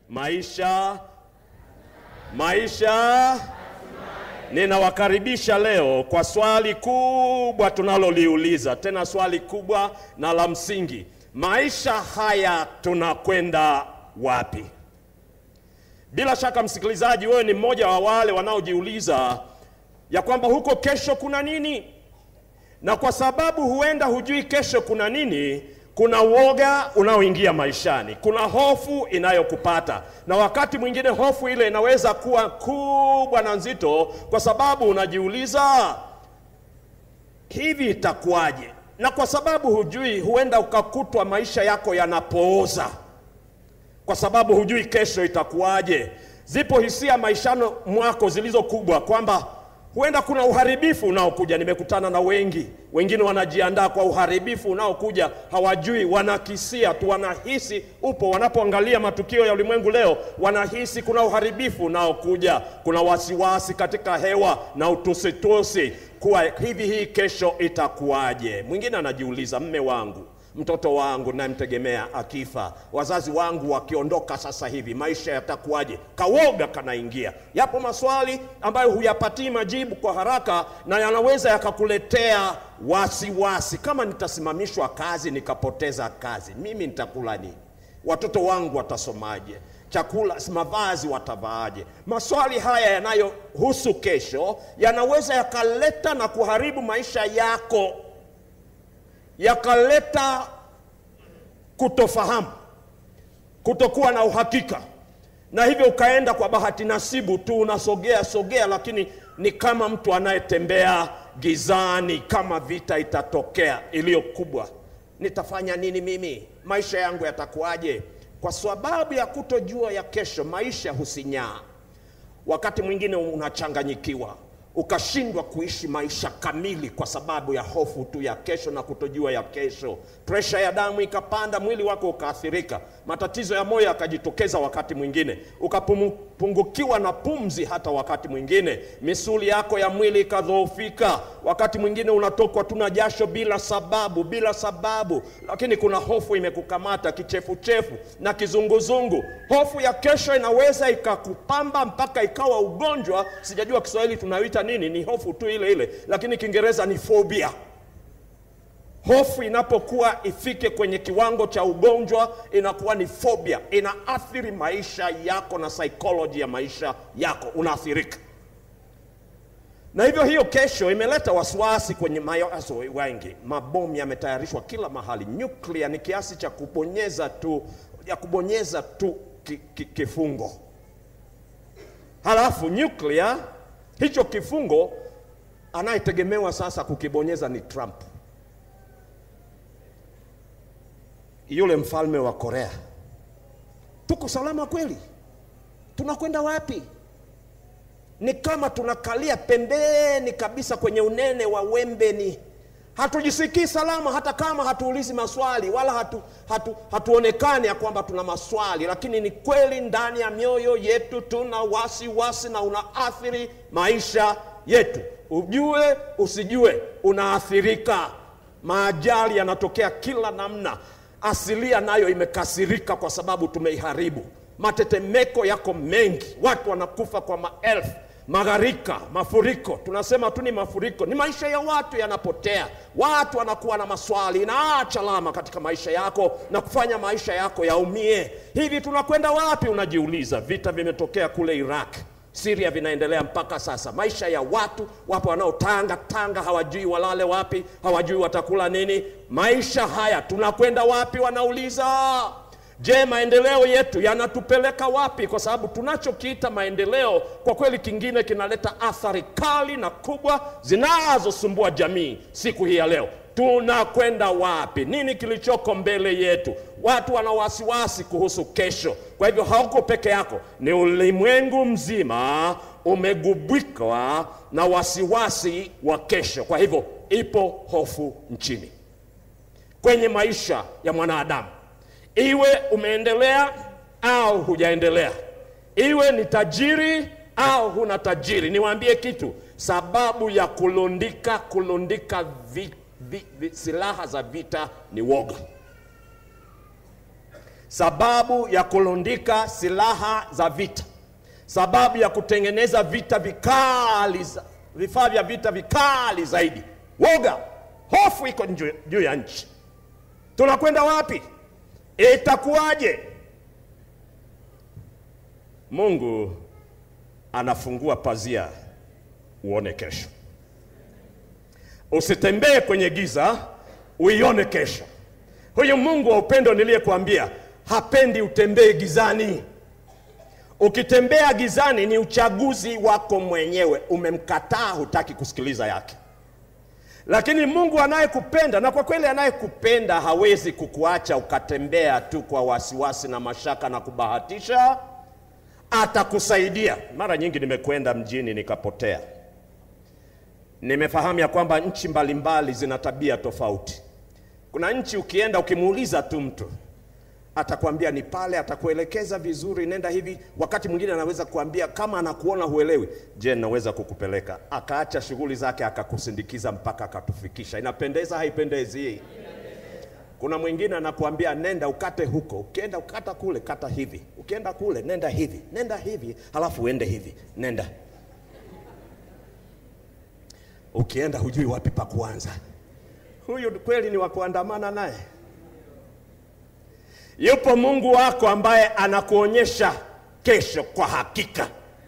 maisha maisha ninawakaribisha leo kwa swali kubwa tunaloliuliza tena swali kubwa na la msingi maisha haya tunakwenda wapi bila shaka msikilizaji wewe ni mmoja wa wale wanaojiuliza ya kwamba huko kesho kuna nini na kwa sababu huenda hujui kesho kuna nini kuna uoga unaoingia maishani kuna hofu inayokupata na wakati mwingine hofu ile inaweza kuwa kubwa na nzito kwa sababu unajiuliza hivi itakuwaje na kwa sababu hujui huenda ukakutwa maisha yako yanapooza kwa sababu hujui kesho itakuwaje zipo hisia maishano mwako zilizo kubwa kwamba huenda kuna uharibifu unaokuja nimekutana na wengi wengine wanajiandaa kwa uharibifu unaokuja hawajui wanakisia tu wanahisi upo wanapoangalia matukio ya ulimwengu leo wanahisi kuna uharibifu unaokuja kuna wasiwasi katika hewa na utusitusi kuwa hivi hii kesho itakuwaje mwingine anajiuliza mme wangu mtoto wangu namtegemea akifa wazazi wangu wakiondoka sasa hivi maisha yatakuwaje kawoga kanaingia yapo maswali ambayo huyapatii majibu kwa haraka na yanaweza yakakuletea wasiwasi kama nitasimamishwa kazi nikapoteza kazi mimi nitakula nini watoto wangu watasomaje chakula mavazi watavaaje maswali haya yanayohusu kesho yanaweza yakaleta na kuharibu maisha yako yakaleta kutofahamu kutokuwa na uhakika na hivyo ukaenda kwa bahati nasibu tu unasogea sogea lakini ni kama mtu anayetembea gizani kama vita itatokea iliyo kubwa nitafanya nini mimi maisha yangu yatakuwaje kwa sababu ya kutojua ya kesho maisha husinyaa wakati mwingine unachanganyikiwa ukashindwa kuishi maisha kamili kwa sababu ya hofu tu ya kesho na kutojua ya kesho presha ya damu ikapanda mwili wako ukaathirika matatizo ya moyo yakajitokeza wakati mwingine ukapungukiwa na pumzi hata wakati mwingine misuli yako ya mwili ikadhoofika wakati mwingine unatokwa tu na jasho bila sababu bila sababu lakini kuna hofu imekukamata kichefuchefu na kizunguzungu hofu ya kesho inaweza ikakupamba mpaka ikawa ugonjwa sijajua kiswahili tunayoita nini ni hofu tu ile ile lakini kiingereza ni phobia hofu inapokuwa ifike kwenye kiwango cha ugonjwa inakuwa ni phobia inaathiri maisha yako na psychology ya maisha yako unaathirika na hivyo hiyo kesho imeleta wasiwasi kwenye mawazo wengi mabomu yametayarishwa kila mahali nyuklia ni kiasi cha kubonyeza tu ya kubonyeza tu ki, ki, kifungo halafu nyuklia hicho kifungo anayetegemewa sasa kukibonyeza ni trump yule mfalme wa korea tuko salama kweli tunakwenda wapi ni kama tunakalia pembeni kabisa kwenye unene wa wembeni hatujisikii salama hata kama hatuulizi maswali wala hatu, hatu, hatuonekani ya kwamba tuna maswali lakini ni kweli ndani ya mioyo yetu tuna wasiwasi wasi na unaathiri maisha yetu ujue usijue unaathirika maajali yanatokea kila namna asilia nayo imekasirika kwa sababu tumeiharibu matetemeko yako mengi watu wanakufa kwa maelfu magharika mafuriko tunasema tu ni mafuriko ni maisha ya watu yanapotea watu wanakuwa na maswali inaacha alama katika maisha yako na kufanya maisha yako yaumie hivi tunakwenda wapi unajiuliza vita vimetokea kule iraq siria vinaendelea mpaka sasa maisha ya watu wapo wanaotanga tanga hawajui walale wapi hawajui watakula nini maisha haya tunakwenda wapi wanauliza je maendeleo yetu yanatupeleka wapi kwa sababu tunachokiita maendeleo kwa kweli kingine kinaleta athari kali na kubwa zinazosumbua jamii siku hii ya leo tunakwenda wapi nini kilichoko mbele yetu watu wana wasiwasi kuhusu kesho kwa hivyo hauko peke yako ni ulimwengu mzima umegubikwa na wasiwasi wa kesho kwa hivyo ipo hofu nchini kwenye maisha ya mwanadamu iwe umeendelea au hujaendelea iwe ni tajiri au huna tajiri niwaambie kitu sababu ya kulundika kulundika vi, vi, vi, silaha za vita ni woga sababu ya kulundika silaha za vita, sababu ya kutengeneza vita vikali, za- vifaa vya vita vikali zaidi. Woga, hofu iko nju- juu ya nchi. Tunakwenda wapi? Itakuwaje? Mungu anafungua pazia uone kesho. Usitembee kwenye giza, uione kesho. Huyu Mungu wa upendo niliyekuambia hapendi utembee gizani. Ukitembea gizani ni uchaguzi wako mwenyewe, umemkataa, hutaki kusikiliza yake. Lakini Mungu anayekupenda, na kwa kweli anayekupenda hawezi kukuacha ukatembea tu kwa wasiwasi na mashaka na kubahatisha, atakusaidia. Mara nyingi nimekwenda mjini nikapotea, nimefahamu ya kwamba nchi mbalimbali zina tabia tofauti. Kuna nchi ukienda ukimuuliza tu mtu atakwambia ni pale, atakuelekeza vizuri, nenda hivi. Wakati mwingine anaweza kuambia kama anakuona huelewi, je, naweza kukupeleka? Akaacha shughuli zake akakusindikiza mpaka akatufikisha. Inapendeza haipendezi? Kuna mwingine anakuambia nenda ukate huko, ukienda ukata kule, kata hivi, ukienda kule nenda hivi, nenda hivi, halafu uende hivi, nenda. Ukienda hujui wapi pa kuanza. Huyu kweli ni wa kuandamana naye? Yupo Mungu wako ambaye anakuonyesha kesho kwa hakika.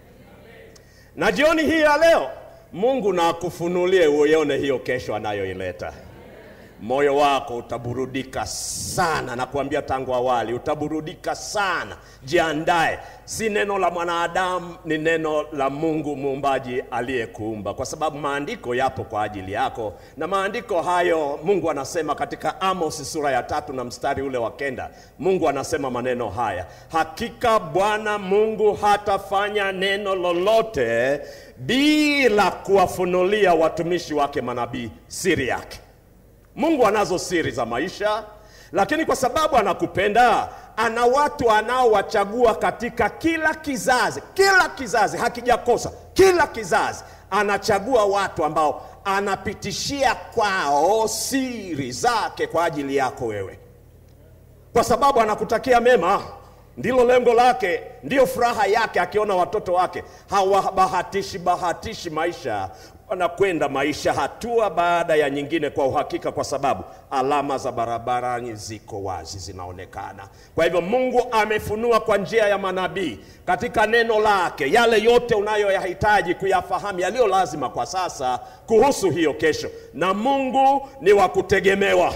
Na jioni hii ya leo, Mungu na akufunulie uione hiyo kesho anayoileta. Moyo wako utaburudika sana, na kuambia tangu awali, utaburudika sana. Jiandae, si neno la mwanadamu, ni neno la Mungu muumbaji aliyekuumba, kwa sababu maandiko yapo kwa ajili yako, na maandiko hayo Mungu anasema katika Amos sura ya tatu na mstari ule wa kenda. Mungu anasema maneno haya, hakika Bwana Mungu hatafanya neno lolote bila kuwafunulia watumishi wake manabii siri yake. Mungu anazo siri za maisha, lakini kwa sababu anakupenda, ana watu anaowachagua katika kila kizazi. Kila kizazi hakijakosa, kila kizazi anachagua watu ambao anapitishia kwao siri zake kwa ajili yako wewe, kwa sababu anakutakia mema. Ndilo lengo lake, ndiyo furaha yake akiona watoto wake hawabahatishi bahatishi maisha, wanakwenda maisha hatua baada ya nyingine kwa uhakika, kwa sababu alama za barabarani ziko wazi, zinaonekana. Kwa hivyo Mungu amefunua kwa njia ya manabii katika neno lake yale yote unayoyahitaji kuyafahamu, yaliyo lazima kwa sasa kuhusu hiyo kesho, na Mungu ni wa kutegemewa.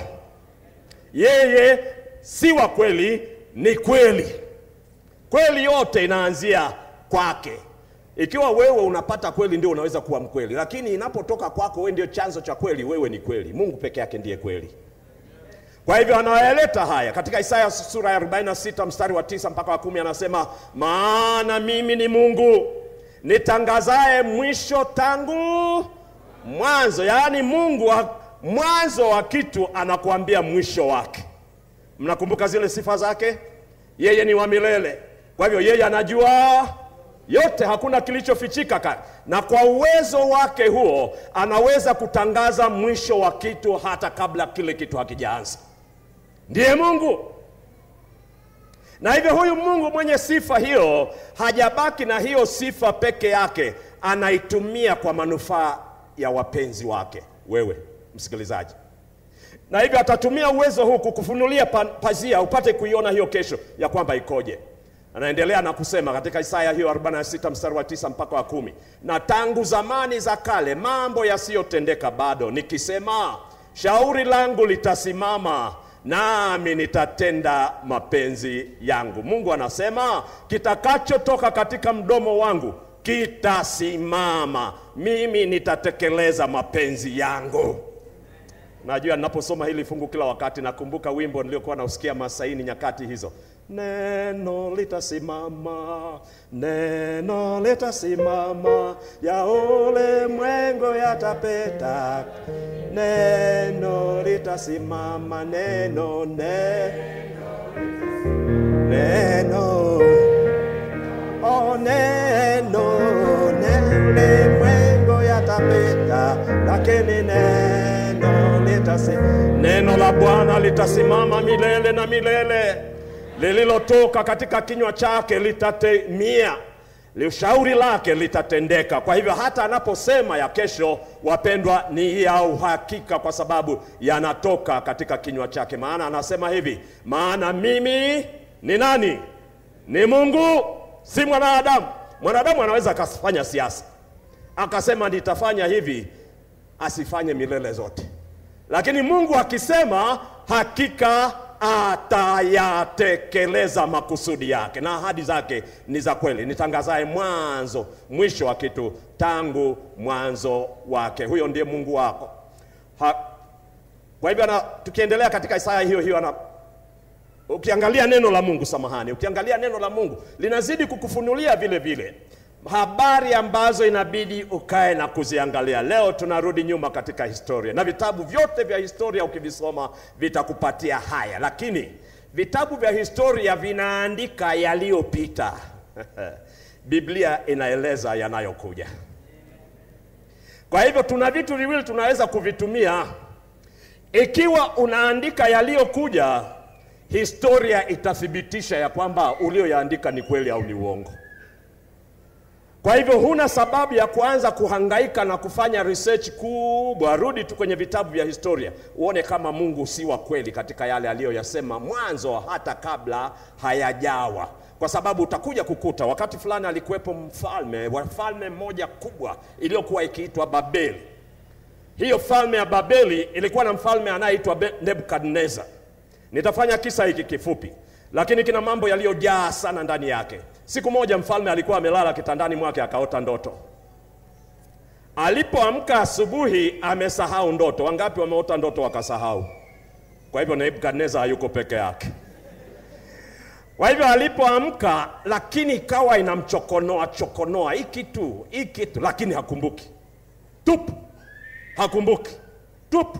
Yeye si wa kweli, ni kweli. Kweli yote inaanzia kwake. Ikiwa wewe unapata kweli, ndio unaweza kuwa mkweli, lakini inapotoka kwako wewe ndio chanzo cha kweli, wewe ni kweli. Mungu peke yake ndiye kweli. Kwa hivyo anayaleta haya katika Isaya sura ya 46 mstari wa tisa mpaka wa kumi anasema, maana mimi ni Mungu nitangazaye mwisho tangu mwanzo. Yaani Mungu wa, mwanzo wa kitu anakuambia mwisho wake. Mnakumbuka zile sifa zake? Yeye ni wa milele, kwa hivyo yeye anajua yote, hakuna kilichofichika ka na kwa uwezo wake huo anaweza kutangaza mwisho wa kitu hata kabla kile kitu hakijaanza. Ndiye Mungu, na hivyo huyu Mungu mwenye sifa hiyo hajabaki na hiyo sifa peke yake, anaitumia kwa manufaa ya wapenzi wake, wewe msikilizaji na hivyo atatumia uwezo huu kukufunulia pa, pazia upate kuiona hiyo kesho ya kwamba ikoje. Anaendelea na kusema katika Isaya hiyo 46 mstari wa tisa mpaka wa kumi, na tangu zamani za kale mambo yasiyotendeka bado, nikisema shauri langu litasimama, nami nitatenda mapenzi yangu. Mungu anasema kitakachotoka katika mdomo wangu kitasimama, mimi nitatekeleza mapenzi yangu. Najua ninaposoma hili fungu kila wakati nakumbuka wimbo niliokuwa nausikia Masaini nyakati hizo, neno litasimama, neno litasimama, ya ulimwengu yatapita, neno litasimama, neno neno neno oh, neno neno ulimwengu yatapita, lakini neno litasi, neno la Bwana litasimama milele na milele. lililotoka katika kinywa chake litatimia, shauri lake litatendeka. Kwa hivyo hata anaposema ya kesho, wapendwa, ni ya uhakika, kwa sababu yanatoka katika kinywa chake. Maana anasema hivi, maana mimi ni nani? Ni Mungu, si mwanadamu. Mwanadamu anaweza akafanya siasa akasema nitafanya hivi, asifanye milele zote, lakini Mungu akisema hakika atayatekeleza makusudi yake, na ahadi zake ni za kweli. Nitangazaye mwanzo mwisho wa kitu tangu mwanzo wake, huyo ndiye Mungu wako ha. Kwa hivyo na, tukiendelea katika Isaya hiyo hiyo ana, ukiangalia neno la Mungu, samahani, ukiangalia neno la Mungu linazidi kukufunulia vile vile habari ambazo inabidi ukae na kuziangalia. Leo tunarudi nyuma katika historia, na vitabu vyote vya historia ukivisoma vitakupatia haya, lakini vitabu vya historia vinaandika yaliyopita. Biblia inaeleza yanayokuja. Kwa hivyo tuna vitu viwili tunaweza kuvitumia. Ikiwa unaandika yaliyokuja, historia itathibitisha ya kwamba ulioyaandika ni kweli au ni uongo. Kwa hivyo huna sababu ya kuanza kuhangaika na kufanya research kubwa. Rudi tu kwenye vitabu vya historia uone kama Mungu si wa kweli katika yale aliyoyasema mwanzo, hata kabla hayajawa, kwa sababu utakuja kukuta wakati fulani alikuwepo mfalme wa falme moja kubwa iliyokuwa ikiitwa Babeli. Hiyo falme ya Babeli ilikuwa na mfalme anayeitwa Nebukadnezar. Nitafanya kisa hiki kifupi, lakini kina mambo yaliyojaa sana ndani yake. Siku moja mfalme alikuwa amelala kitandani mwake akaota ndoto. Alipoamka asubuhi, amesahau ndoto. Wangapi wameota ndoto wakasahau? Kwa hivyo Nebukadnezar hayuko peke yake. Kwa hivyo alipoamka, lakini ikawa inamchokonoa chokonoa, hii kitu hii kitu, lakini hakumbuki tupu, hakumbuki tupu.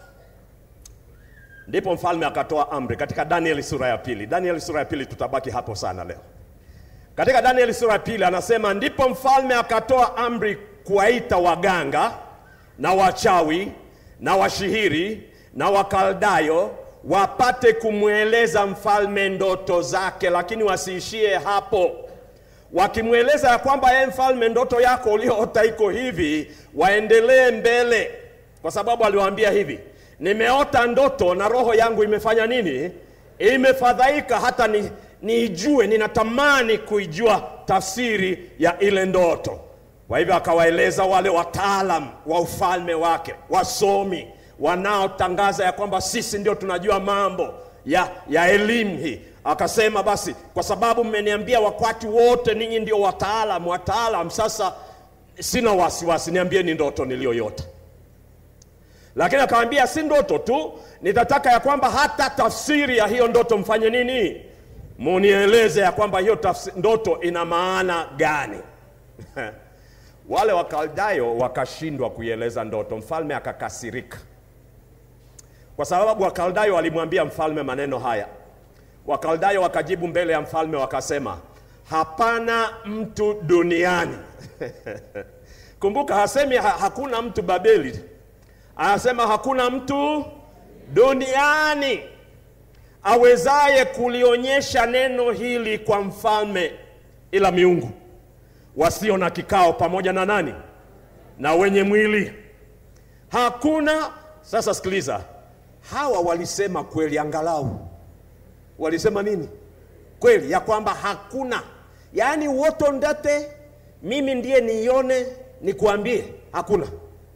Ndipo mfalme akatoa amri katika Danieli sura ya pili. Danieli sura ya pili, tutabaki hapo sana leo. Katika Danieli sura ya pili anasema, ndipo mfalme akatoa amri kuwaita waganga na wachawi na washihiri na wakaldayo wapate kumweleza mfalme ndoto zake, lakini wasiishie hapo. Wakimweleza ya kwamba yeye mfalme, ndoto yako ulioota iko hivi, waendelee mbele, kwa sababu aliwaambia hivi, nimeota ndoto na roho yangu imefanya nini? Imefadhaika hata ni niijue, ninatamani kuijua tafsiri ya ile ndoto. Kwa hivyo akawaeleza wale wataalam wa ufalme wake, wasomi wanaotangaza ya kwamba sisi ndio tunajua mambo ya, ya elimu hii. Akasema basi, kwa sababu mmeniambia wakati wote ninyi ndio wataalam wataalam, sasa sina wasiwasi, niambieni ndoto niliyoyota. Lakini akawaambia si ndoto tu, nitataka ya kwamba hata tafsiri ya hiyo ndoto mfanye nini? Munieleze ya kwamba hiyo tafsiri, ndoto ina maana gani? Wale Wakaldayo wakashindwa kuieleza ndoto. Mfalme akakasirika, kwa sababu Wakaldayo walimwambia mfalme maneno haya. Wakaldayo wakajibu mbele ya mfalme wakasema, hapana mtu duniani kumbuka, hasemi ha, hakuna mtu Babeli, anasema hakuna mtu duniani awezaye kulionyesha neno hili kwa mfalme ila miungu wasio na kikao pamoja na nani? Na wenye mwili. Hakuna. Sasa sikiliza, hawa walisema kweli, angalau walisema nini? Kweli ya kwamba hakuna, yaani woto ndate, mimi ndiye niione, nikuambie, hakuna,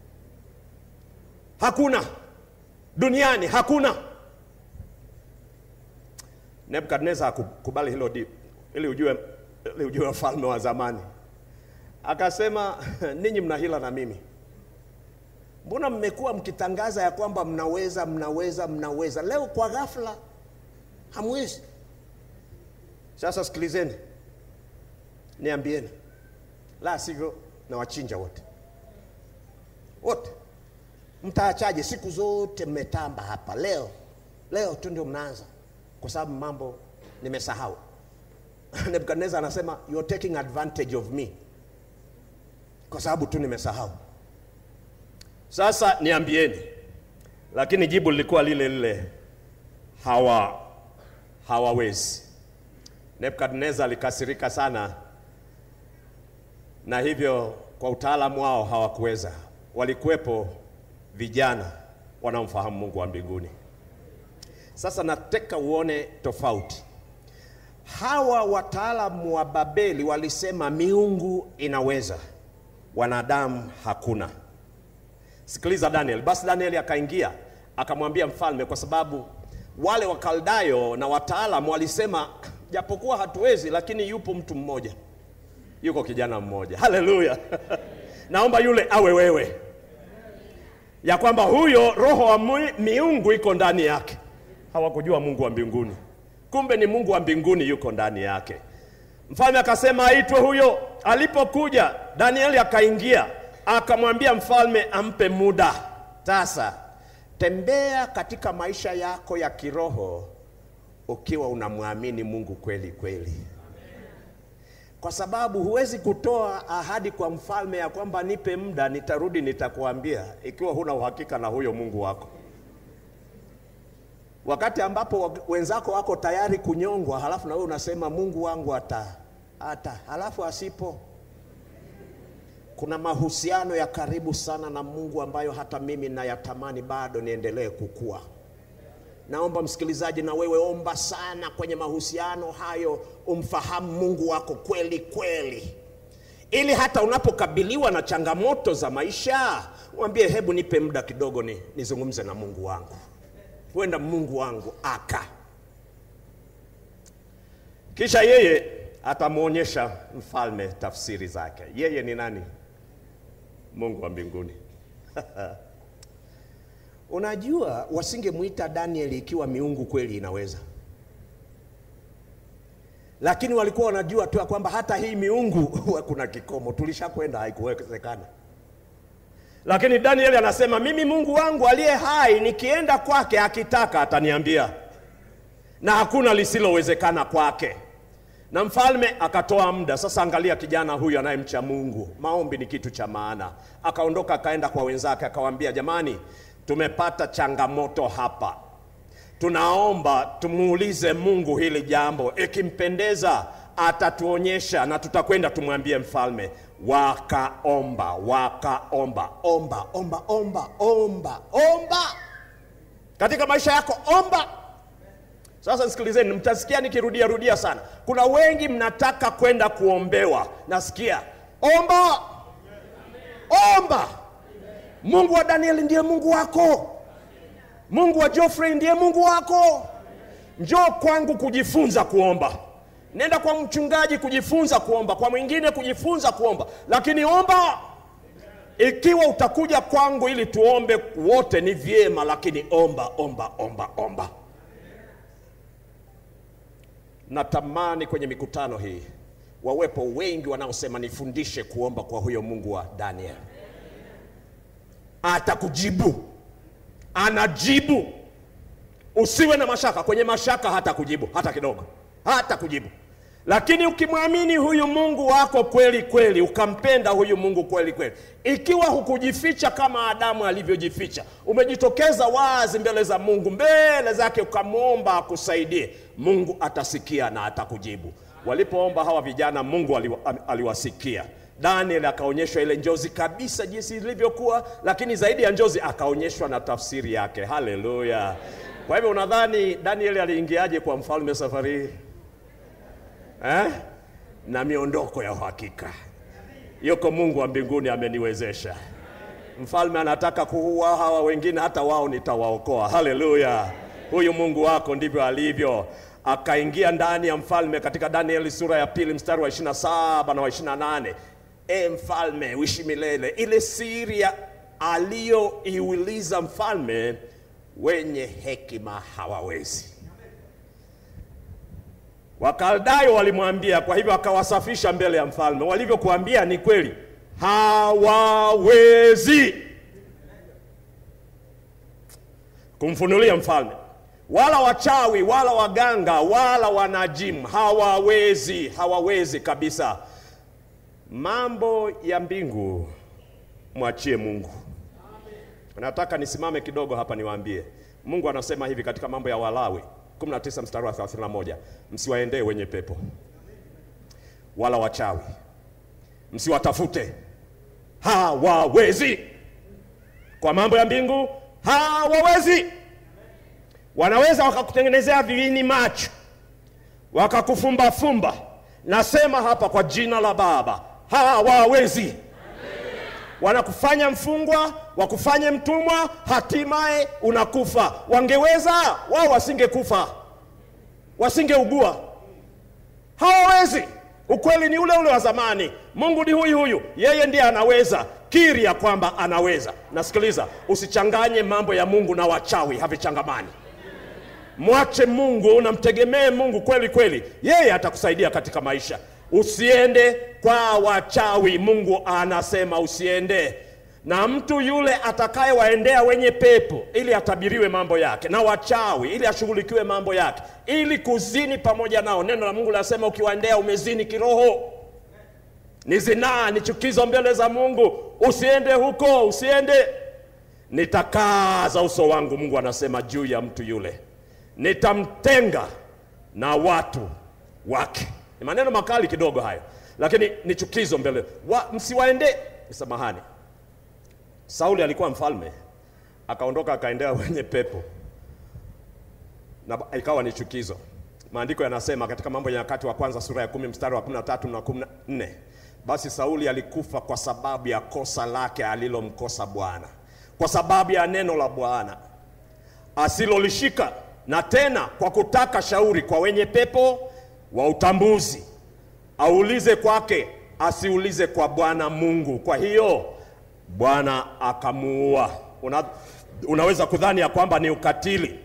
hakuna duniani, hakuna. Nebukadnezar hakukubali hilo di, ili ujue, ili ujue wafalme wa zamani akasema ninyi mna hila na mimi, mbona mmekuwa mkitangaza ya kwamba mnaweza mnaweza mnaweza, leo kwa ghafla hamwezi. Sasa sikilizeni, niambieni, la sivyo na wachinja wote wote. Mtaachaje? Siku zote mmetamba hapa, leo leo tu ndio mnaanza, kwa sababu mambo nimesahau. Nebukadnezar anasema you are taking advantage of me kwa sababu tu nimesahau. Sasa niambieni, lakini jibu lilikuwa lile lile, hawa hawawezi. Nebukadneza alikasirika sana, na hivyo kwa utaalamu wao hawakuweza. Walikuwepo vijana wanaomfahamu Mungu wa mbinguni. Sasa nataka uone tofauti. Hawa wataalamu wa Babeli walisema miungu inaweza, wanadamu hakuna. Sikiliza Daniel. Basi Danieli akaingia akamwambia mfalme, kwa sababu wale Wakaldayo na wataalamu walisema japokuwa hatuwezi, lakini yupo mtu mmoja, yuko kijana mmoja. Haleluya! naomba yule awe wewe, ya kwamba huyo roho wa mui- miungu iko ndani yake. Hawakujua Mungu wa mbinguni, kumbe ni Mungu wa mbinguni yuko ndani yake. Mfalme akasema aitwe huyo. Alipokuja Danieli akaingia, akamwambia mfalme ampe muda. Sasa tembea katika maisha yako ya kiroho ukiwa unamwamini Mungu kweli kweli, kwa sababu huwezi kutoa ahadi kwa mfalme ya kwamba nipe muda, nitarudi nitakuambia, ikiwa huna uhakika na huyo Mungu wako wakati ambapo wenzako wako tayari kunyongwa, halafu na wewe unasema Mungu wangu ata hata, halafu asipo. Kuna mahusiano ya karibu sana na Mungu ambayo hata mimi nayatamani bado niendelee kukua. Naomba msikilizaji, na wewe omba sana kwenye mahusiano hayo, umfahamu Mungu wako kweli kweli, ili hata unapokabiliwa na changamoto za maisha mwambie, hebu nipe muda kidogo, ni nizungumze na Mungu wangu huenda Mungu wangu aka. Kisha yeye atamwonyesha mfalme tafsiri zake. Yeye ni nani? Mungu wa mbinguni. Unajua, wasingemwita Danieli ikiwa miungu kweli inaweza, lakini walikuwa wanajua tu ya kwamba hata hii miungu huwa kuna kikomo, tulishakwenda, haikuwezekana. Lakini Danieli anasema mimi Mungu wangu aliye hai, nikienda kwake akitaka ataniambia, na hakuna lisilowezekana kwake. Na mfalme akatoa muda. Sasa angalia kijana huyu anayemcha Mungu, maombi ni kitu cha maana. Akaondoka akaenda kwa wenzake akawaambia, jamani, tumepata changamoto hapa, tunaomba tumuulize Mungu hili jambo, ikimpendeza atatuonyesha na tutakwenda tumwambie mfalme. Wakaomba, wakaomba, omba, omba, omba, omba, omba. Katika maisha yako omba. Sasa nisikilizeni, mtasikia nikirudia rudia sana. Kuna wengi mnataka kwenda kuombewa, nasikia omba, omba. Mungu wa Danieli ndiye Mungu wako, Mungu wa Geoffrey ndiye Mungu wako. Njoo kwangu kujifunza kuomba. Nenda kwa mchungaji kujifunza kuomba, kwa mwingine kujifunza kuomba, lakini omba. Ikiwa utakuja kwangu ili tuombe wote ni vyema, lakini omba, omba, omba, omba. Natamani kwenye mikutano hii wawepo wengi wanaosema nifundishe kuomba kwa huyo Mungu wa Daniel. Atakujibu, anajibu. Usiwe na mashaka, kwenye mashaka hata kujibu hata kidogo hata kujibu. Lakini ukimwamini huyu Mungu wako kweli kweli, ukampenda huyu Mungu kweli kweli, ikiwa hukujificha kama Adamu alivyojificha, umejitokeza wazi mbele za Mungu, mbele zake, ukamwomba akusaidie, Mungu atasikia na atakujibu. Walipoomba hawa vijana, Mungu aliwasikia. Daniel akaonyeshwa ile njozi kabisa jinsi ilivyokuwa, lakini zaidi ya njozi akaonyeshwa na tafsiri yake. Haleluya! Kwa hivyo unadhani Daniel aliingiaje kwa mfalme safari hii? Eh? Na miondoko ya uhakika. Yuko Mungu wa mbinguni ameniwezesha. Mfalme anataka kuua hawa wengine, hata wao nitawaokoa. Haleluya! Huyu Mungu wako ndivyo alivyo. Akaingia ndani ya mfalme katika Danieli sura ya pili mstari wa 27 na wa 28. E mfalme, uishi milele. Ile siri aliyoiuliza mfalme, wenye hekima hawawezi Wakaldayo walimwambia, kwa hivyo akawasafisha mbele ya mfalme. Walivyokuambia ni kweli, hawawezi kumfunulia mfalme, wala wachawi wala waganga wala wanajimu, hawawezi, hawawezi kabisa. Mambo ya mbingu mwachie Mungu. Nataka nisimame kidogo hapa niwaambie, Mungu anasema hivi katika mambo ya Walawi 19 mstari wa 31, msiwaendee wenye pepo wala wachawi, msiwatafute, hawawezi. Kwa mambo ya mbingu hawawezi. Wanaweza wakakutengenezea viini macho, wakakufumbafumba. Nasema hapa kwa jina la Baba, hawawezi. Wanakufanya mfungwa, wakufanye mtumwa, hatimaye unakufa. Wangeweza wao, wasingekufa, wasingeugua. Hawawezi. Ukweli ni ule ule wa zamani. Mungu ni huyu huyu, yeye ndiye anaweza. Kiri ya kwamba anaweza. Nasikiliza, usichanganye mambo ya Mungu na wachawi, havichangamani. Mwache Mungu, namtegemee Mungu kweli kweli, yeye atakusaidia katika maisha. Usiende kwa wachawi, Mungu anasema usiende. Na mtu yule atakayewaendea wenye pepo ili atabiriwe mambo yake, na wachawi ili ashughulikiwe mambo yake, ili kuzini pamoja nao. Neno la Mungu linasema ukiwaendea umezini kiroho, ni zinaa, ni chukizo mbele za Mungu. Usiende huko, usiende. Nitakaza uso wangu, Mungu anasema juu ya mtu yule, nitamtenga na watu wake. Ni maneno makali kidogo hayo, lakini ni chukizo mbele wa, msiwaende. Samahani, Sauli alikuwa mfalme, akaondoka akaendea wenye pepo na ikawa ni chukizo. Maandiko yanasema katika Mambo ya Nyakati wa kwanza sura ya kumi mstari wa 13 na 14, basi Sauli alikufa kwa sababu ya kosa lake alilomkosa Bwana, kwa sababu ya neno la Bwana asilolishika, na tena kwa kutaka shauri kwa wenye pepo wa utambuzi, aulize kwake, asiulize kwa Bwana Mungu. Kwa hiyo Bwana akamuua. Una, unaweza kudhani ya kwamba ni ukatili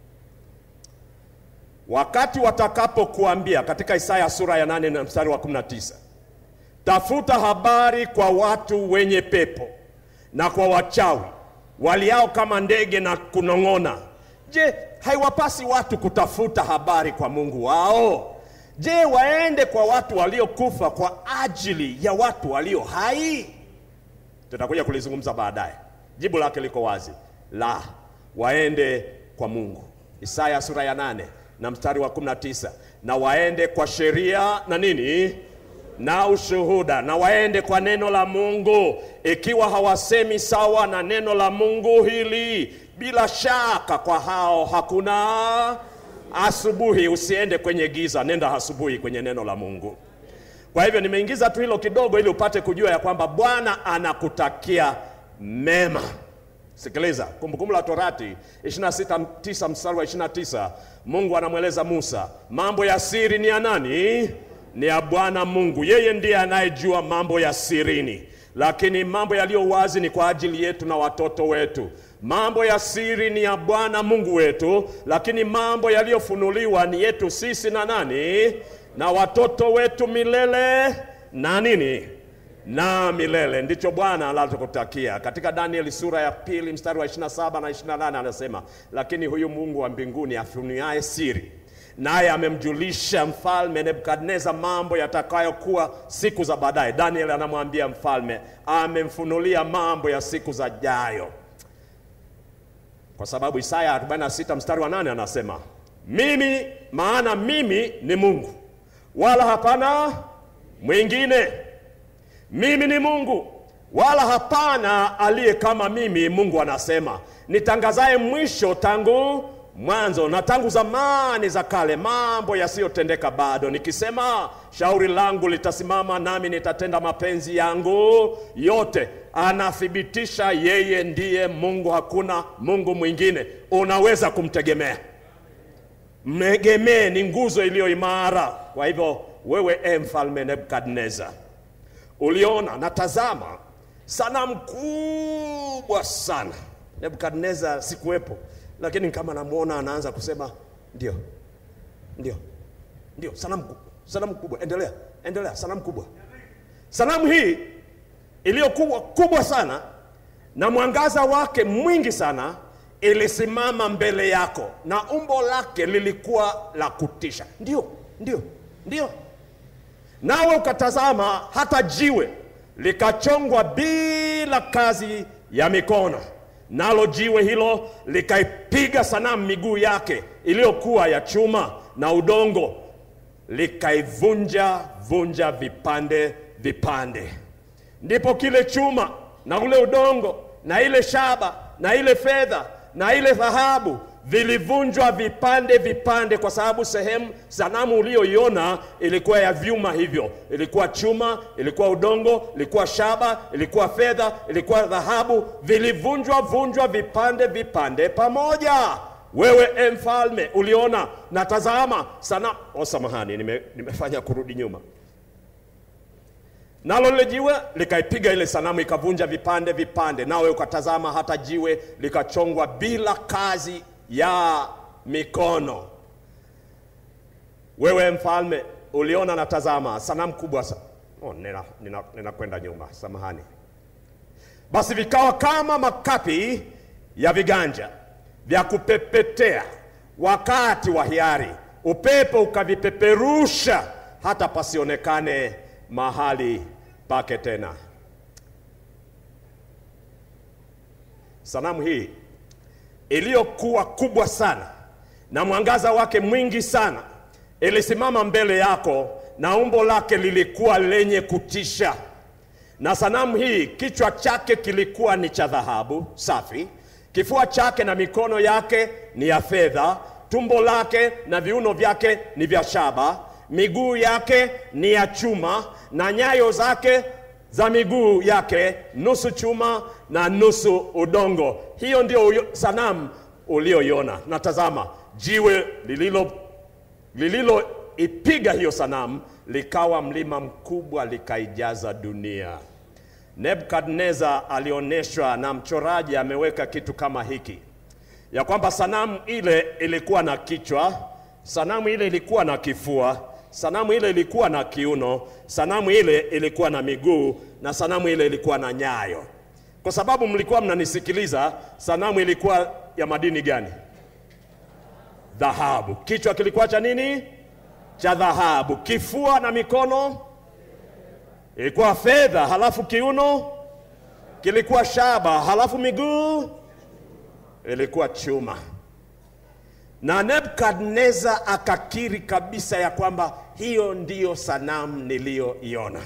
wakati watakapokuambia katika Isaya sura ya 8 na mstari wa 19, tafuta habari kwa watu wenye pepo na kwa wachawi waliao kama ndege na kunong'ona. Je, haiwapasi watu kutafuta habari kwa Mungu wao? Je, waende kwa watu waliokufa kwa ajili ya watu walio hai? Tutakuja kulizungumza baadaye. Jibu lake liko wazi, la, waende kwa Mungu. Isaya sura ya nane na mstari wa 19, na waende kwa sheria na nini na ushuhuda, na waende kwa neno la Mungu. Ikiwa hawasemi sawa na neno la Mungu hili, bila shaka kwa hao hakuna asubuhi. Usiende kwenye giza, nenda asubuhi kwenye neno la Mungu. Kwa hivyo nimeingiza tu hilo kidogo, ili upate kujua ya kwamba Bwana anakutakia mema. Sikiliza, Kumbukumbu la Torati 26:9 mstari wa 29, Mungu anamweleza Musa, mambo ya siri ni ya nani? Ni ya Bwana Mungu. Yeye ndiye anayejua mambo ya sirini, lakini mambo yaliyo wazi ni kwa ajili yetu na watoto wetu. Mambo ya siri ni ya Bwana Mungu wetu, lakini mambo yaliyofunuliwa ni yetu sisi na nani? Na watoto wetu milele na nini? na milele. Ndicho Bwana anachokutakia. Katika Danieli sura ya pili mstari wa 27 na 28 anasema, lakini huyu Mungu wa mbinguni afunuaye siri, naye amemjulisha mfalme Nebukadneza mambo yatakayokuwa siku za baadaye. Danieli anamwambia mfalme, amemfunulia mambo ya siku za jayo, kwa sababu Isaya 46 mstari wa 8 anasema, mimi maana mimi ni Mungu wala hapana mwingine mimi ni Mungu wala hapana aliye kama mimi. Mungu anasema nitangazaye mwisho tangu mwanzo na tangu zamani za kale, mambo yasiyotendeka bado, nikisema shauri langu litasimama, nami nitatenda mapenzi yangu yote. Anathibitisha yeye ndiye Mungu, hakuna Mungu mwingine unaweza kumtegemea. Mtegemee, ni nguzo iliyo imara. Kwa hivyo wewe, e mfalme Nebukadneza uliona na tazama, sanamu kubwa sana. Nebukadneza sikuwepo, lakini kama namwona anaanza kusema ndio, ndio, ndio, sanamu kubwa, sanamu kubwa. Endelea, endelea, sanamu kubwa. Sanamu hii iliyokuwa kubwa sana na mwangaza wake mwingi sana ilisimama mbele yako, na umbo lake lilikuwa la kutisha. Ndio, ndio, ndio nawe ukatazama hata jiwe likachongwa bila kazi ya mikono, nalo jiwe hilo likaipiga sanamu miguu yake iliyokuwa ya chuma na udongo, likaivunja vunja vipande vipande. Ndipo kile chuma na ule udongo na ile shaba na ile fedha na ile dhahabu vilivunjwa vipande vipande, kwa sababu sehemu sanamu uliyoiona ilikuwa ya vyuma hivyo, ilikuwa chuma, ilikuwa udongo, ilikuwa shaba, ilikuwa fedha, ilikuwa dhahabu, vilivunjwa vunjwa vipande vipande pamoja. Wewe e mfalme, uliona na tazama sanamu. Oh, samahani, nime, nimefanya kurudi nyuma nalo lile jiwe likaipiga ile sanamu ikavunja vipande vipande, nawe ukatazama hata jiwe likachongwa bila kazi ya mikono. Wewe mfalme uliona na tazama sanamu kubwa sa oh, ninakwenda nina, nina nyuma, samahani. Basi vikawa kama makapi ya viganja vya kupepetea wakati wa hiari, upepo ukavipeperusha hata pasionekane mahali pake tena. Sanamu hii iliyokuwa kubwa sana na mwangaza wake mwingi sana ilisimama mbele yako, na umbo lake lilikuwa lenye kutisha. Na sanamu hii kichwa chake kilikuwa ni cha dhahabu safi, kifua chake na mikono yake ni ya fedha, tumbo lake na viuno vyake ni vya shaba, miguu yake ni ya chuma, na nyayo zake za miguu yake nusu chuma na nusu udongo. Hiyo ndio uyo- sanamu ulioiona. Na tazama, jiwe lililo lililoipiga hiyo sanamu likawa mlima mkubwa, likaijaza dunia. Nebukadneza alionyeshwa na mchoraji ameweka kitu kama hiki ya kwamba sanamu ile ilikuwa na kichwa, sanamu ile ilikuwa na kifua, sanamu ile ilikuwa na kiuno, sanamu ile ilikuwa na miguu na sanamu ile ilikuwa na nyayo. Kwa sababu mlikuwa mnanisikiliza, sanamu ilikuwa ya madini gani? Dhahabu. Kichwa kilikuwa cha nini? Cha dhahabu. Kifua na mikono ilikuwa fedha, halafu kiuno kilikuwa shaba, halafu miguu ilikuwa chuma. Na Nebukadneza akakiri kabisa ya kwamba hiyo ndiyo sanamu niliyoiona.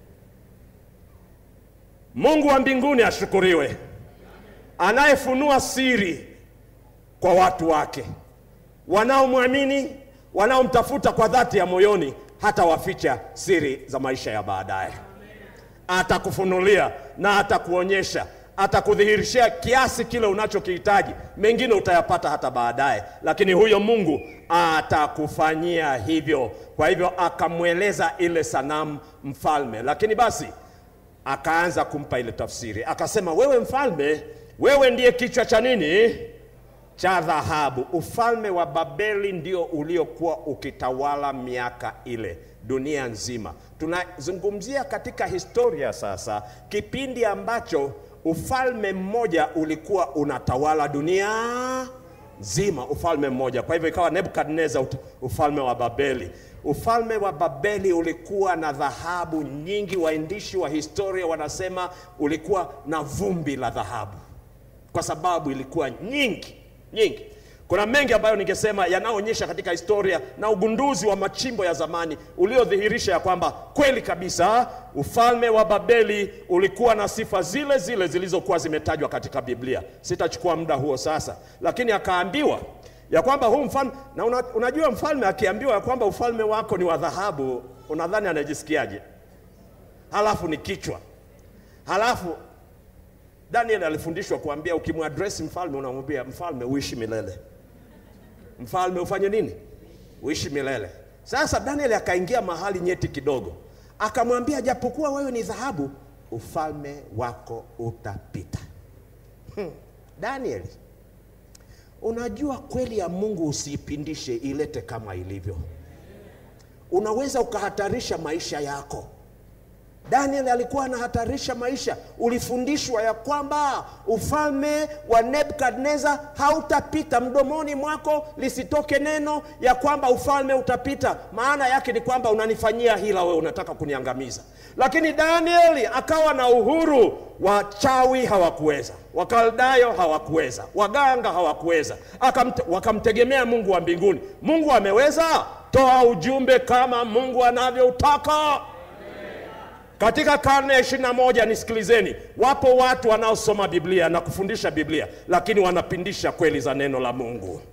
Mungu wa mbinguni ashukuriwe, anayefunua siri kwa watu wake wanaomwamini, wanaomtafuta kwa dhati ya moyoni, hata waficha siri za maisha ya baadaye. Atakufunulia na atakuonyesha, atakudhihirishia kiasi kile unachokihitaji. Mengine utayapata hata baadaye, lakini huyo Mungu atakufanyia hivyo. Kwa hivyo akamweleza ile sanamu mfalme, lakini basi akaanza kumpa ile tafsiri, akasema, wewe mfalme, wewe ndiye kichwa cha nini? Cha dhahabu. Ufalme wa Babeli ndio uliokuwa ukitawala miaka ile dunia nzima. Tunazungumzia katika historia sasa, kipindi ambacho ufalme mmoja ulikuwa unatawala dunia nzima, ufalme mmoja. Kwa hivyo ikawa Nebukadneza, ufalme wa Babeli. Ufalme wa Babeli ulikuwa na dhahabu nyingi. Waandishi wa historia wanasema ulikuwa na vumbi la dhahabu, kwa sababu ilikuwa nyingi nyingi. Kuna mengi ambayo ningesema yanayoonyesha katika historia na ugunduzi wa machimbo ya zamani uliodhihirisha ya kwamba kweli kabisa ufalme wa Babeli ulikuwa na sifa zile zile zilizokuwa zimetajwa katika Biblia. Sitachukua muda huo sasa, lakini akaambiwa ya kwamba huu mfalme na una, unajua mfalme akiambiwa ya kwamba ufalme wako ni wa dhahabu, unadhani anajisikiaje? Halafu ni kichwa, halafu Daniel alifundishwa kuambia, ukimwadresi mfalme unamwambia mfalme, uishi milele. Mfalme ufanye nini? Uishi milele. Sasa Daniel akaingia mahali nyeti kidogo, akamwambia, japokuwa wewe ni dhahabu, ufalme wako utapita. Hmm. Daniel, unajua kweli ya Mungu usiipindishe, ilete kama ilivyo. Unaweza ukahatarisha maisha yako Daniel alikuwa anahatarisha maisha. Ulifundishwa ya kwamba ufalme wa Nebukadneza hautapita, mdomoni mwako lisitoke neno ya kwamba ufalme utapita. Maana yake ni kwamba unanifanyia hila, wewe unataka kuniangamiza. Lakini Danieli akawa na uhuru. Wachawi hawakuweza, Wakaldayo hawakuweza, waganga hawakuweza, akamte, wakamtegemea Mungu wa mbinguni. Mungu ameweza, toa ujumbe kama Mungu anavyoutaka. Katika karne ya ishirini na moja, nisikilizeni, wapo watu wanaosoma Biblia na kufundisha Biblia, lakini wanapindisha kweli za neno la Mungu.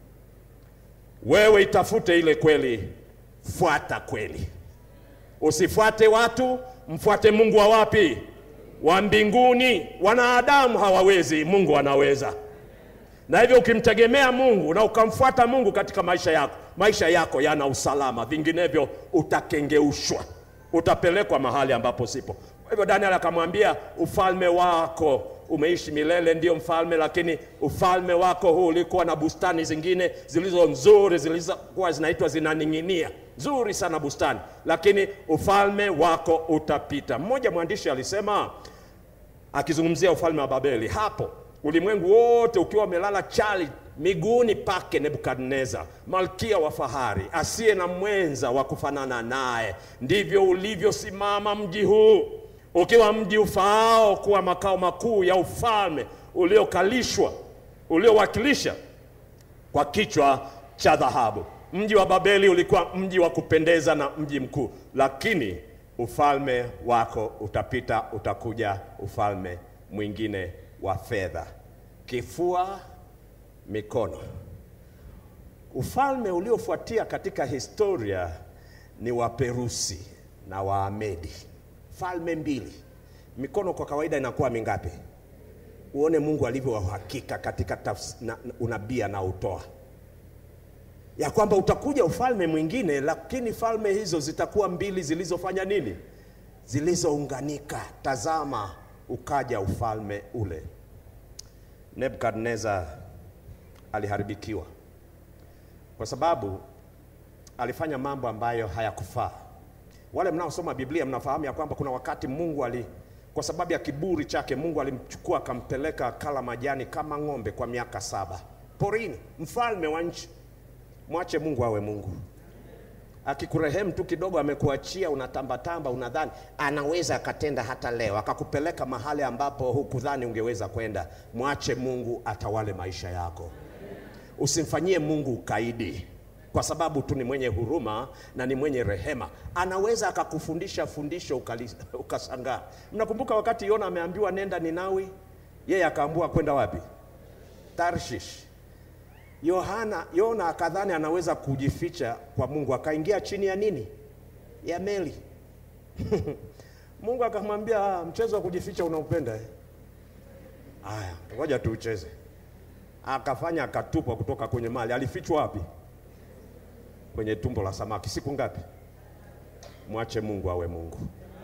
Wewe itafute ile kweli, fuata kweli, usifuate watu, mfuate Mungu wa wapi? Wa mbinguni. Wanadamu hawawezi, Mungu anaweza. Na hivyo ukimtegemea Mungu na ukamfuata Mungu katika maisha yako, maisha yako yana usalama, vinginevyo utakengeushwa utapelekwa mahali ambapo sipo. Kwa hivyo Daniel akamwambia, ufalme wako umeishi milele, ndio mfalme, lakini ufalme wako huu ulikuwa na bustani zingine zilizo nzuri, zilizokuwa zinaitwa zinaning'inia, nzuri sana bustani, lakini ufalme wako utapita. Mmoja mwandishi alisema akizungumzia ufalme wa Babeli, hapo ulimwengu wote ukiwa umelala chali miguuni pake Nebukadneza, malkia wa fahari asiye na mwenza wa kufanana naye, ndivyo ulivyosimama mji huu, ukiwa mji ufaao kuwa makao makuu ya ufalme uliokalishwa, uliowakilisha kwa kichwa cha dhahabu. Mji wa Babeli ulikuwa mji wa kupendeza na mji mkuu, lakini ufalme wako utapita, utakuja ufalme mwingine wa fedha. Kifua mikono. Ufalme uliofuatia katika historia ni wa Perusi na Waamedi, falme mbili. Mikono kwa kawaida inakuwa mingapi? Uone Mungu alivyo wa uhakika katika tafs, na, unabii anaotoa ya kwamba utakuja ufalme mwingine, lakini falme hizo zitakuwa mbili zilizofanya nini? Zilizounganika. Tazama, ukaja ufalme ule. Nebukadneza aliharibikiwa kwa sababu alifanya mambo ambayo hayakufaa. Wale mnaosoma Biblia mnafahamu ya kwamba kuna wakati Mungu ali, kwa sababu ya kiburi chake, Mungu alimchukua akampeleka akala majani kama ng'ombe kwa miaka saba porini, mfalme wa nchi. Mwache Mungu awe Mungu. Akikurehemu tu kidogo, amekuachia unatambatamba, unadhani anaweza akatenda hata leo, akakupeleka mahali ambapo hukudhani ungeweza kwenda. Mwache Mungu atawale maisha yako. Usimfanyie Mungu ukaidi, kwa sababu tu ni mwenye huruma na ni mwenye rehema. Anaweza akakufundisha fundisho ukashangaa. Mnakumbuka wakati Yona ameambiwa nenda Ninawi, yeye akaambua kwenda wapi? Tarshish. Yohana Yona akadhani anaweza kujificha kwa Mungu, akaingia chini ya nini? Ya meli Mungu akamwambia, mchezo wa kujificha unaupenda eh? Aya, ngoja tuucheze akafanya akatupwa kutoka kwenye mali. Alifichwa wapi? Kwenye tumbo la samaki. Siku ngapi? Mwache Mungu awe Mungu.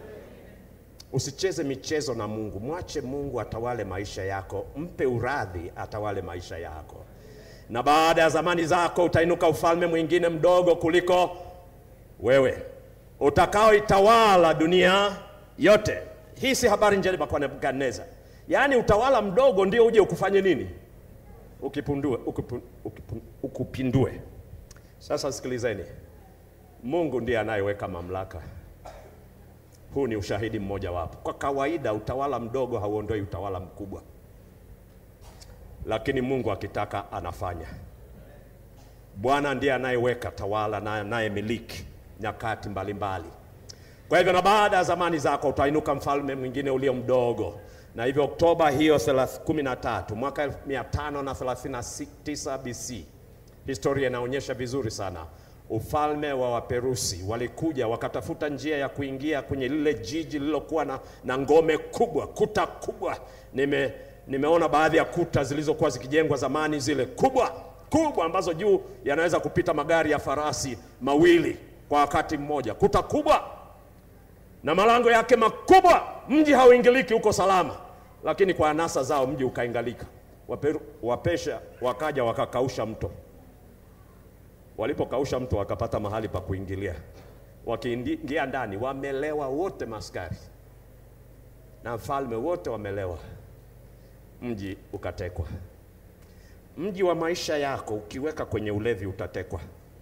Usicheze michezo na Mungu, mwache Mungu atawale maisha yako, mpe uradhi atawale maisha yako, na baada ya zamani zako utainuka ufalme mwingine mdogo kuliko wewe utakaoitawala dunia yote. Hii si habari njema kwa Nebukadneza, yaani utawala mdogo ndio uje ukufanye nini? ukipundue ukipun, ukipun, ukupindue. Sasa sikilizeni, Mungu ndiye anayeweka mamlaka. Huu ni ushahidi mmoja wapo. Kwa kawaida utawala mdogo hauondoi utawala mkubwa, lakini Mungu akitaka anafanya. Bwana ndiye anayeweka tawala na anayemiliki nyakati mbalimbali. Kwa hivyo, na baada ya zamani zako utainuka mfalme mwingine ulio mdogo na hivyo Oktoba hiyo 13 mwaka 539 BC, historia inaonyesha vizuri sana, ufalme wa Waperusi walikuja wakatafuta njia ya kuingia kwenye lile jiji lililokuwa na, na ngome kubwa, kuta kubwa. Nime, nimeona baadhi ya kuta zilizokuwa zikijengwa zamani, zile kubwa kubwa ambazo juu yanaweza kupita magari ya farasi mawili kwa wakati mmoja, kuta kubwa na malango yake makubwa. Mji hauingiliki, uko salama, lakini kwa anasa zao mji ukaingalika. Waperu, Wapesha wakaja wakakausha mto. Walipokausha mto, wakapata mahali pa kuingilia, wakiingia ndani wamelewa wote, maskari na mfalme wote wamelewa, mji ukatekwa. Mji wa maisha yako ukiweka kwenye ulevi utatekwa.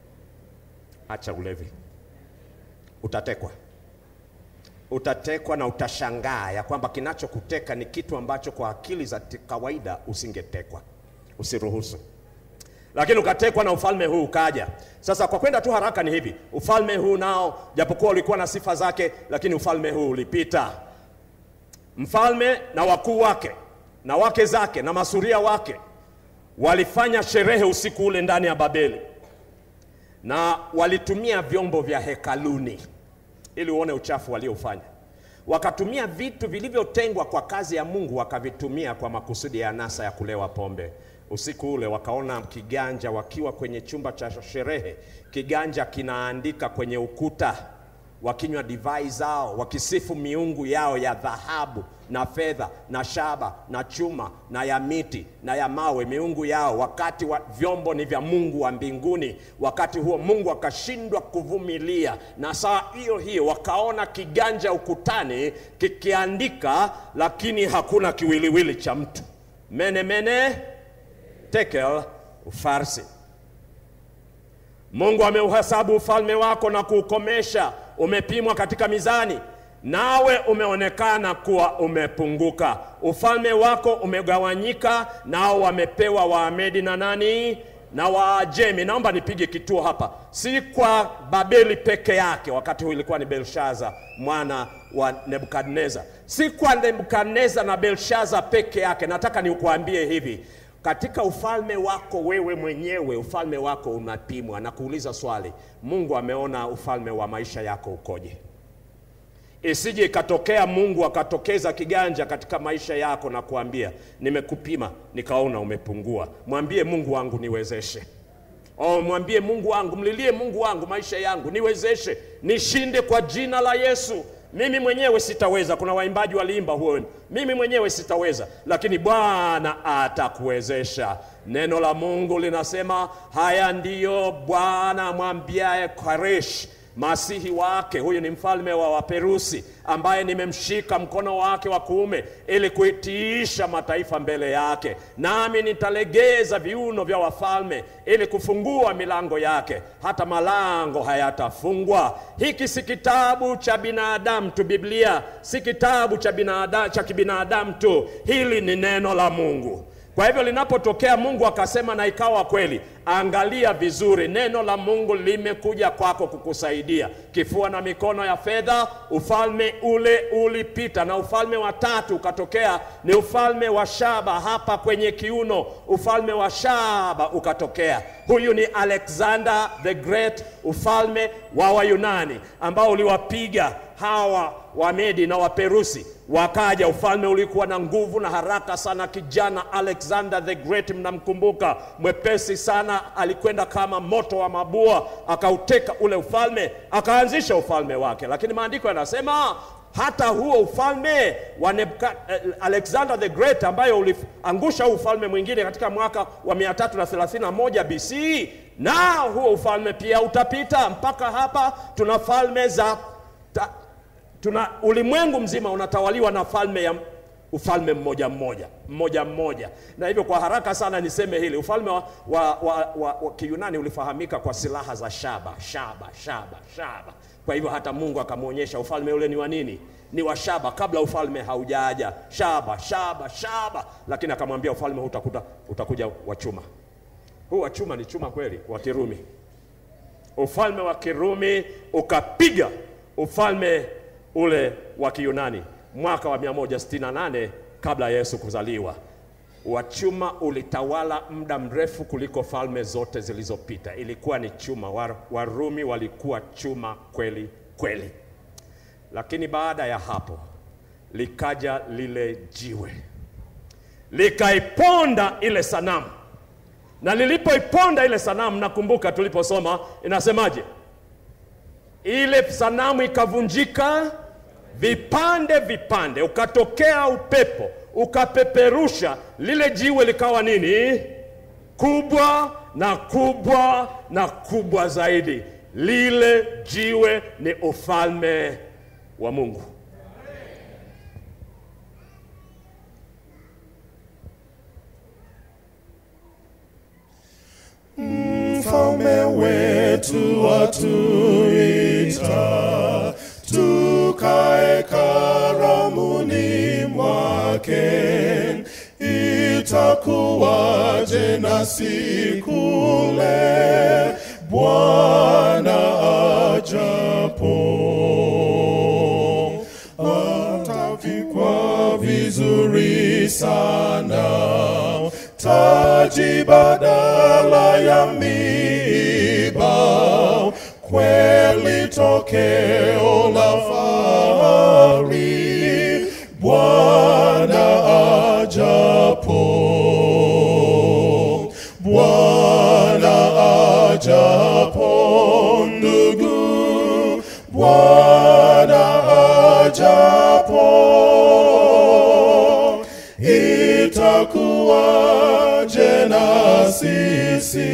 Acha ulevi, utatekwa utatekwa na utashangaa ya kwamba kinachokuteka ni kitu ambacho kwa akili za ti- kawaida usingetekwa. Usiruhusu. Lakini ukatekwa na ufalme huu ukaja. Sasa kwa kwenda tu haraka ni hivi, ufalme huu nao japokuwa ulikuwa na sifa zake, lakini ufalme huu ulipita. Mfalme na wakuu wake na wake zake na masuria wake walifanya sherehe usiku ule ndani ya Babeli, na walitumia vyombo vya hekaluni ili uone uchafu waliofanya. Wakatumia vitu vilivyotengwa kwa kazi ya Mungu, wakavitumia kwa makusudi ya anasa ya kulewa pombe. Usiku ule wakaona kiganja, wakiwa kwenye chumba cha sherehe, kiganja kinaandika kwenye ukuta, wakinywa divai zao, wakisifu miungu yao ya dhahabu na fedha na shaba na chuma na ya miti na ya mawe, miungu yao, wakati wa vyombo ni vya Mungu wa mbinguni. Wakati huo Mungu akashindwa kuvumilia, na saa hiyo hiyo wakaona kiganja ukutani kikiandika, lakini hakuna kiwiliwili cha mtu. Mene mene tekel ufarsi. Mungu ameuhesabu ufalme wako na kuukomesha, umepimwa katika mizani, nawe umeonekana kuwa umepunguka. Ufalme wako umegawanyika, nao wamepewa Waamedi na nani na Waajemi. Naomba nipige kituo hapa, si kwa Babeli peke yake. Wakati huu ilikuwa ni Belshaza mwana wa Nebukadneza, si kwa Nebukadneza na Belshaza peke yake. Nataka nikuambie hivi katika ufalme wako wewe mwenyewe, ufalme wako unapimwa. Na kuuliza swali, Mungu ameona ufalme wa maisha yako ukoje? Isije ikatokea Mungu akatokeza kiganja katika maisha yako na kuambia nimekupima, nikaona umepungua. Mwambie Mungu wangu niwezeshe. Oh, mwambie Mungu wangu, mlilie Mungu wangu, maisha yangu niwezeshe, nishinde kwa jina la Yesu. Mimi mwenyewe sitaweza. Kuna waimbaji waliimba huo, mimi mwenyewe sitaweza, lakini Bwana atakuwezesha. Neno la Mungu linasema haya ndiyo Bwana amwambiaye Koresh masihi wake. Huyu ni mfalme wa Waperusi ambaye nimemshika mkono wake wa kuume ili kuitiisha mataifa mbele yake, nami nitalegeza viuno vya wafalme ili kufungua milango yake, hata malango hayatafungwa. Hiki si kitabu cha binadamu tu, Biblia si kitabu cha binadamu, cha kibinadamu tu, hili ni neno la Mungu. Kwa hivyo linapotokea Mungu akasema na ikawa kweli, angalia vizuri, neno la Mungu limekuja kwako kukusaidia. Kifua na mikono ya fedha, ufalme ule ulipita, na ufalme wa tatu ukatokea, ni ufalme wa shaba hapa kwenye kiuno. Ufalme wa shaba ukatokea, huyu ni Alexander the Great, ufalme wa Wayunani ambao uliwapiga hawa Wamedi na Waperusi wakaja. Ufalme ulikuwa na nguvu na haraka sana. Kijana Alexander the Great, mnamkumbuka, mwepesi sana, alikwenda kama moto wa mabua, akauteka ule ufalme, akaanzisha ufalme wake. Lakini maandiko yanasema hata huo ufalme wa Nebuka, eh, Alexander the Great ambayo uliangusha huu ufalme mwingine katika mwaka wa 331 BC, na huo ufalme pia utapita. Mpaka hapa tuna falme za ta, tuna ulimwengu mzima unatawaliwa na falme ya ufalme mmoja mmoja mmoja mmoja. Na hivyo kwa haraka sana niseme hili, ufalme wa, wa, wa, wa, wa Kiyunani ulifahamika kwa silaha za shaba shaba shaba shaba. Kwa hivyo hata Mungu akamwonyesha ufalme ule ni wa nini? Ni wa shaba, kabla ufalme haujaja. Shaba shaba shaba, lakini akamwambia ufalme huu utakuta utakuja wa chuma. Huu wa chuma ni chuma kweli, wa Kirumi. Ufalme wa Kirumi ukapiga ufalme ule wa Kiyunani mwaka wa 168 kabla ya Yesu kuzaliwa. Wa chuma ulitawala muda mrefu kuliko falme zote zilizopita. Ilikuwa ni chuma. Wa- Warumi walikuwa chuma kweli kweli, lakini baada ya hapo likaja lile jiwe likaiponda ile sanamu, na lilipoiponda ile sanamu, nakumbuka tuliposoma inasemaje? ile sanamu ikavunjika vipande vipande, ukatokea upepo ukapeperusha lile jiwe, likawa nini? Kubwa na kubwa na kubwa zaidi. lile jiwe ni ufalme wa Mungu. Mfalme wetu atuita tukae karamuni mwake, itakuwaje nasi kule Bwana ajapo? Atavikwa vizuri sana taji badala ya miiba, kweli tokeo la fahari, Bwana ajapo, Bwana ajapo, ndugu, Bwana ajapo itakuwaje na sisi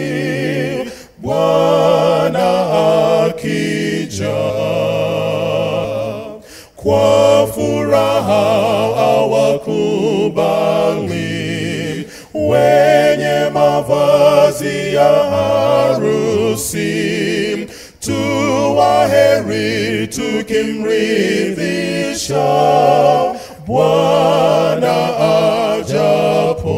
Bwana akija? Kwa furaha awakubali wenye mavazi ya harusi, tuwaheri tukimridhisha Bwana ajapo,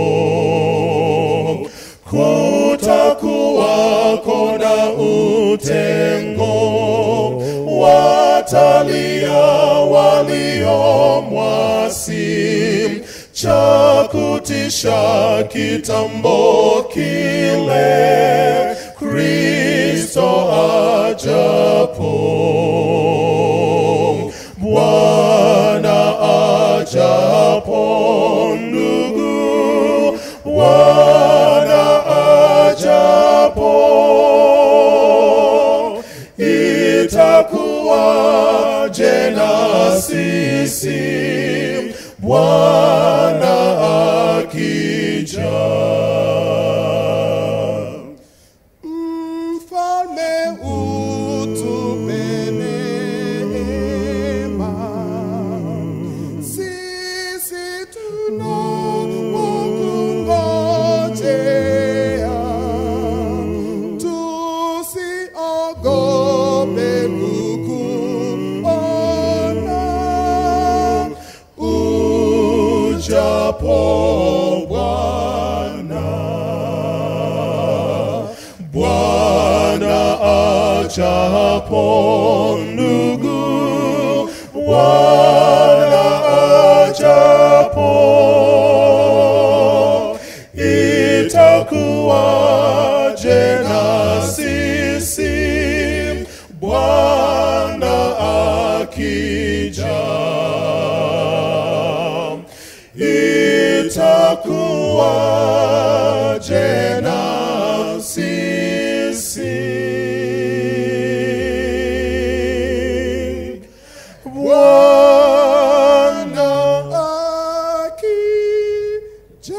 kutakuwako na utengo, watalia waliomwasi, cha kutisha kitambo kile, Kristo ajapo. Bwana ajapo, ndugu, Bwana ajapo, itakuwaje na sisi Bwana akija? Mfalme utupe neema, sisi tunakungojea, tusiogope kukuona ujapo Bwana. Bwana ajapo, ndugu, Bwana ajapo, itakuwaje na sisi Bwana akija? itakuwaje na sisi Bwana akija?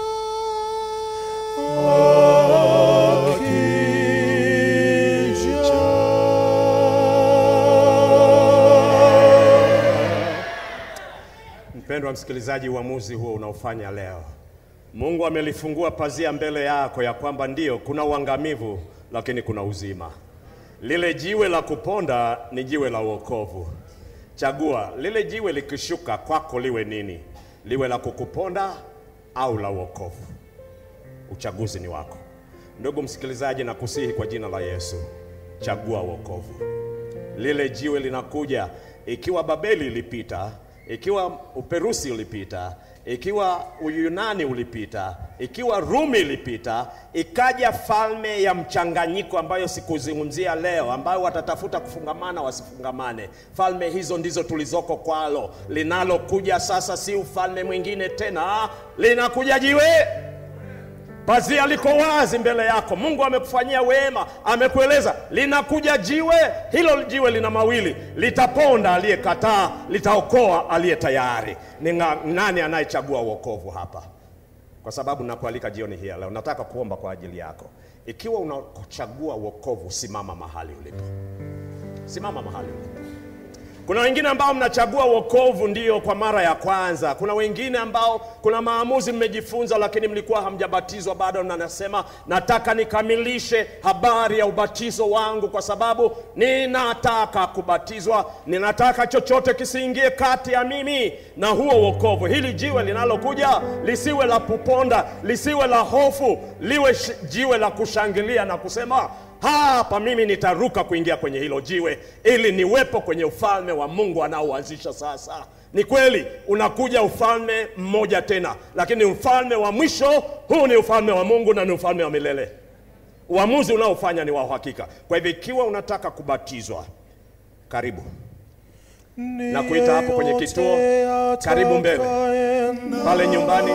Akija. Mpendwa msikilizaji, uamuzi huo unaofanya leo, Mungu amelifungua pazia mbele yako ya kwamba ndiyo kuna uangamivu, lakini kuna uzima. Lile jiwe la kuponda ni jiwe la wokovu. Chagua lile jiwe likishuka kwako liwe nini, liwe la kukuponda au la wokovu. Uchaguzi ni wako. Ndugu msikilizaji, nakusihi kwa jina la Yesu, chagua wokovu. Lile jiwe linakuja. Ikiwa Babeli ilipita, ikiwa Uperusi ulipita, ikiwa Uyunani ulipita, ikiwa Rumi ilipita, ikaja falme ya mchanganyiko ambayo sikuzungumzia leo, ambayo watatafuta kufungamana wasifungamane. Falme hizo ndizo tulizoko kwalo. Linalokuja sasa si ufalme mwingine tena, linakuja jiwe Pazia liko wazi mbele yako. Mungu amekufanyia wema, amekueleza linakuja jiwe. Hilo jiwe lina mawili, litaponda aliyekataa, litaokoa aliye tayari. Ni nga- nani anayechagua wokovu hapa? Kwa sababu nakualika jioni hii ya leo, nataka kuomba kwa ajili yako. ikiwa unachagua wokovu, simama mahali ulipo, simama mahali ulipo. Kuna wengine ambao mnachagua wokovu ndiyo kwa mara ya kwanza. Kuna wengine ambao kuna maamuzi mmejifunza, lakini mlikuwa hamjabatizwa bado, na nasema nataka nikamilishe habari ya ubatizo wangu, kwa sababu ninataka kubatizwa. Ninataka chochote kisiingie kati ya mimi na huo wokovu. Hili jiwe linalokuja lisiwe la kuponda, lisiwe la hofu, liwe sh- jiwe la kushangilia na kusema hapa mimi nitaruka kuingia kwenye hilo jiwe ili niwepo kwenye ufalme wa Mungu anaoanzisha sasa. Ni kweli unakuja ufalme mmoja tena, lakini ufalme wa mwisho huu ni ufalme wa Mungu na ni ufalme wa milele. Uamuzi unaofanya ni wa uhakika. Kwa hivyo ikiwa unataka kubatizwa, karibu na kuita hapo kwenye kituo, karibu mbele pale nyumbani,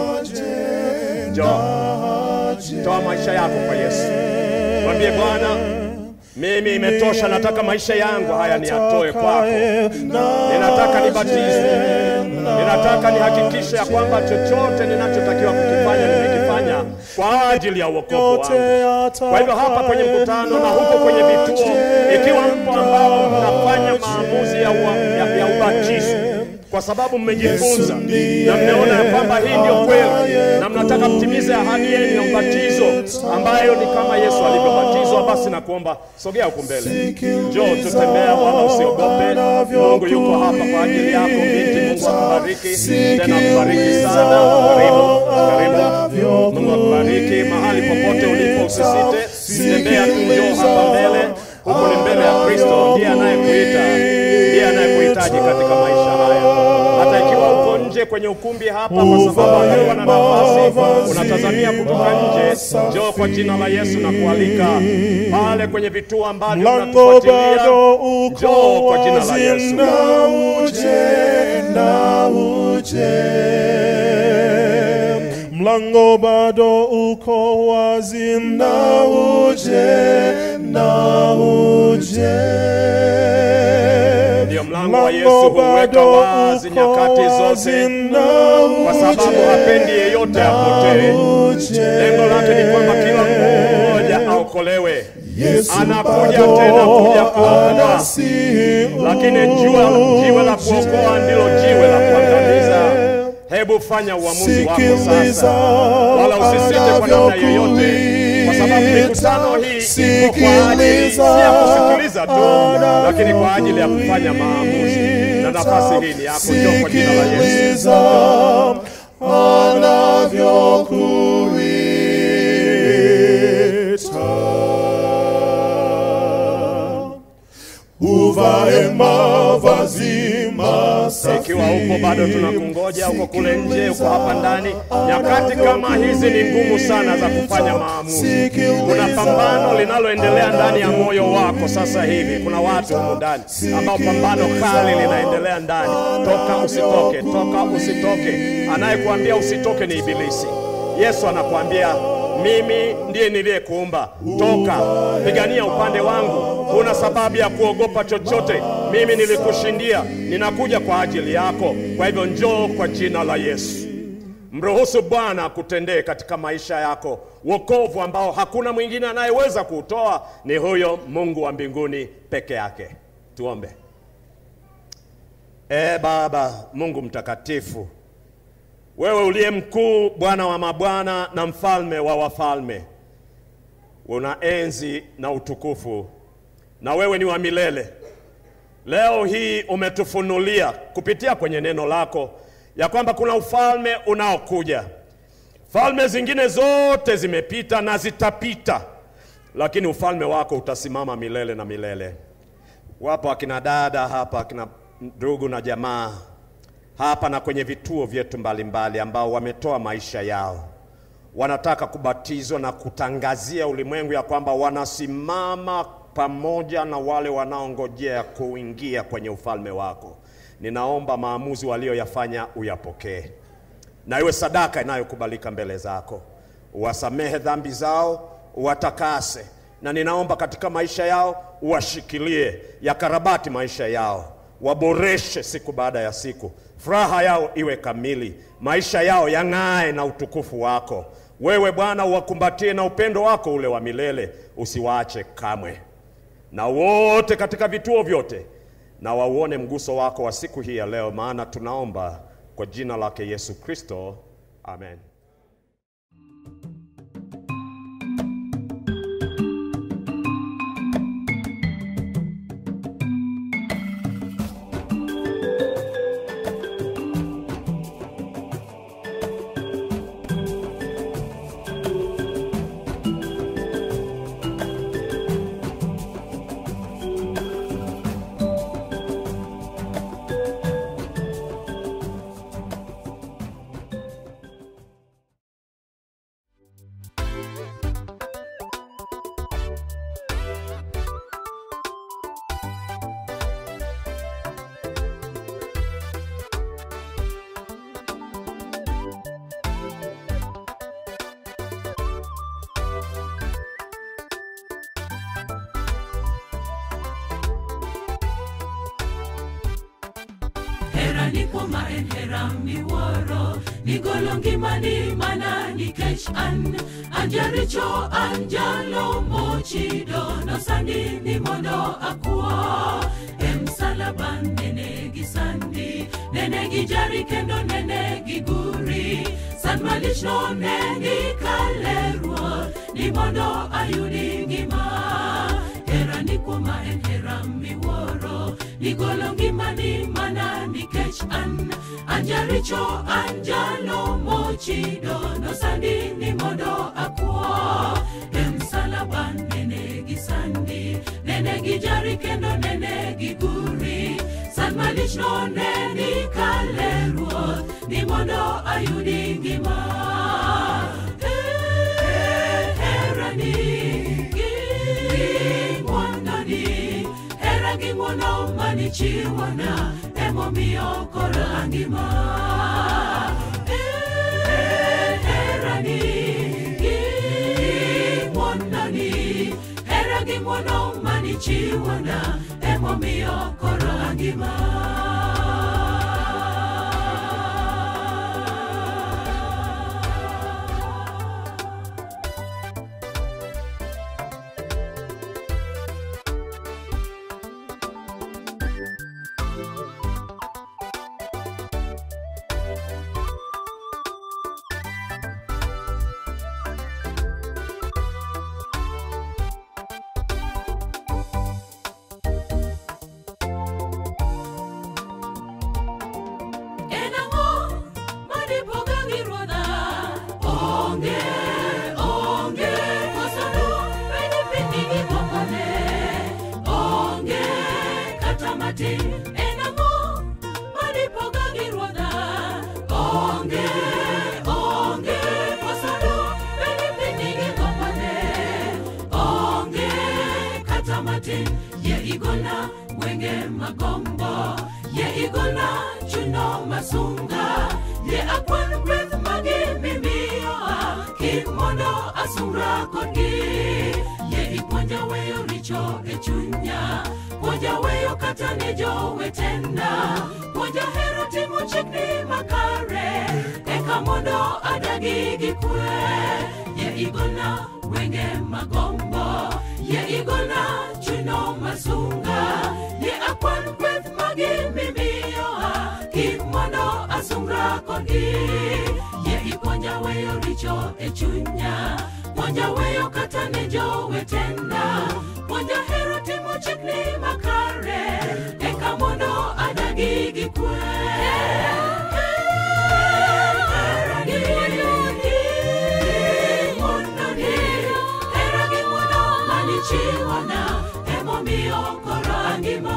njoo, toa maisha yako kwa Yesu. Mwambie Bwana, mimi imetosha, nataka maisha yangu haya niyatoe kwako. Ninataka nibatizwe, ninataka nihakikishe ya kwamba chochote ninachotakiwa kukifanya nimekifanya kwa ajili ya wokovu wangu. Kwa hivyo hapa kwenye mkutano na huko kwenye vituo, ikiwa mpo ambao mnafanya maamuzi ya, ua, ya, ya ubatizo kwa sababu mmejifunza na mmeona ya kwamba hii ndio kweli na mnataka mtimize ahadi yenu ya ubatizo ambayo ni kama Yesu alivyobatizwa, basi nakuomba sogea huku mbele, njoo tutembea, wala usiogope. Mungu yuko hapa kwa ajili yako binti. Mungu akubariki tena, akubariki sana. Karibu, karibu. Mungu akubariki mahali popote ulipo, usisite, tembea tu, njoo hapa mbele. Huku ni mbele ya Kristo, ndiye anayekuita, ndiye anayekuhitaji katika maisha haya hata ikiwa uko nje kwenye ukumbi hapa, kwa sababu hakuwa na nafasi, unatazamia kutoka nje, njoo kwa jina la Yesu na kualika pale kwenye vituo ambavyo Mlango unatufuatilia, bado uko njoo kwa jina la wazi, Yesu. na uje, na uje. Mlango bado uko wazi, na uje, na uje. Ndio mlango wa Yesu huweka wazi nyakati zote, kwa sababu hapendi yeyote apotee. Lengo lake ni kwamba kila mmoja aokolewe. Anakuja tena kuja kuokoa, lakini jua jiwe la kuokoa ndilo jiwe la kuangamiza. Hebu fanya uamuzi wako sasa, wala usisite kwa namna yoyote, kwa sababu mikutano hii iko kwa ajili si ya kusikiliza tu, lakini kwa ajili ya kufanya maamuzi, na nafasi hii ni yako. Njoo kwa jina la Yesu. Uvae mavazi masafi. Ikiwa uko bado tunakungoja, uko kule nje, uko hapa ndani, nyakati kama hizi ni ngumu sana za kufanya maamuzi. Kuna pambano linaloendelea ndani ya moyo wako sasa hivi. Kuna watu humu ndani ambao pambano kali linaendelea ndani. Toka usitoke, toka usitoke. Anayekuambia usitoke ni Ibilisi. Yesu anakuambia mimi ndiye niliyekuumba, toka, pigania upande wangu. Huna sababu ya kuogopa chochote. Mimi nilikushindia, ninakuja kwa ajili yako. Kwa hivyo njoo kwa jina la Yesu. Mruhusu Bwana akutendee katika maisha yako wokovu ambao hakuna mwingine anayeweza kuutoa, ni huyo Mungu wa mbinguni peke yake. Tuombe. E Baba Mungu mtakatifu, wewe uliye mkuu, Bwana wa mabwana na mfalme wa wafalme, una enzi na utukufu, na wewe ni wa milele. Leo hii umetufunulia kupitia kwenye neno lako ya kwamba kuna ufalme unaokuja. Falme zingine zote zimepita na zitapita, lakini ufalme wako utasimama milele na milele. Wapo akina dada hapa, akina ndugu na jamaa hapa na kwenye vituo vyetu mbalimbali ambao wametoa maisha yao, wanataka kubatizwa na kutangazia ulimwengu ya kwamba wanasimama pamoja na wale wanaongojea kuingia kwenye ufalme wako. Ninaomba maamuzi walioyafanya uyapokee, na iwe sadaka inayokubalika mbele zako. Uwasamehe dhambi zao, uwatakase, na ninaomba katika maisha yao uwashikilie, yakarabati maisha yao, waboreshe siku baada ya siku, furaha yao iwe kamili, maisha yao yang'ae na utukufu wako. Wewe Bwana uwakumbatie na upendo wako ule wa milele, usiwaache kamwe, na wote katika vituo vyote na wauone mguso wako wa siku hii ya leo, maana tunaomba kwa jina lake Yesu Kristo, amen. hera nikoma en hera miwuoro nigolo ngimani mana nikech an anjaricho an jalo mochido nosandi ni mondo akwo e msalaba nene gi sandi nene gi jari kendo nene gi guri san malichno ne gikale ruoth ni mondo ayudi ngima hera ni kuoma en hera miwuoro nigolo ngimani mana nikech an anjaricho an jalo mochido nosandi ni mondo akwo e msalaba nene gi sandi nene gi jari kendo nene gi guri san malichno ne nikale ruoth ni mondo ayudi ngima Eh, herani gi ngwononi hera gi ng'wono manichiwona emomiyo koro angima Eh, herani gi ng'wononi hera gi ng'wono manichiwona emomiyo koro angima en ang'o madipoga gi ruodha onge onge kosodu bende piny gi gomone onge kata matin en ang'o madipoga gi ruodha onge onge kosodu bende piny gi gomone onge kata matin ye igona wenge magombo ye igona chuno masunga ye akwan gweth magi mimiyoa kik mondo asungra kodgi ye ipuonja weyo richo e chunya puonja weyo kata ne jowetena puonja hero timo chikni makare eka mondo adagi gi kwe ye igona wenge magombo ye igona chuno masunga ye akwan gweth magi mimiyoa kik mondo asungra kodgi ye ipuonja weyo richo e chunya puonja weyo kata ne jowetena puonja hero timo chikni makare eka mondo adagi gi kwe chiwana emomiyo koro angima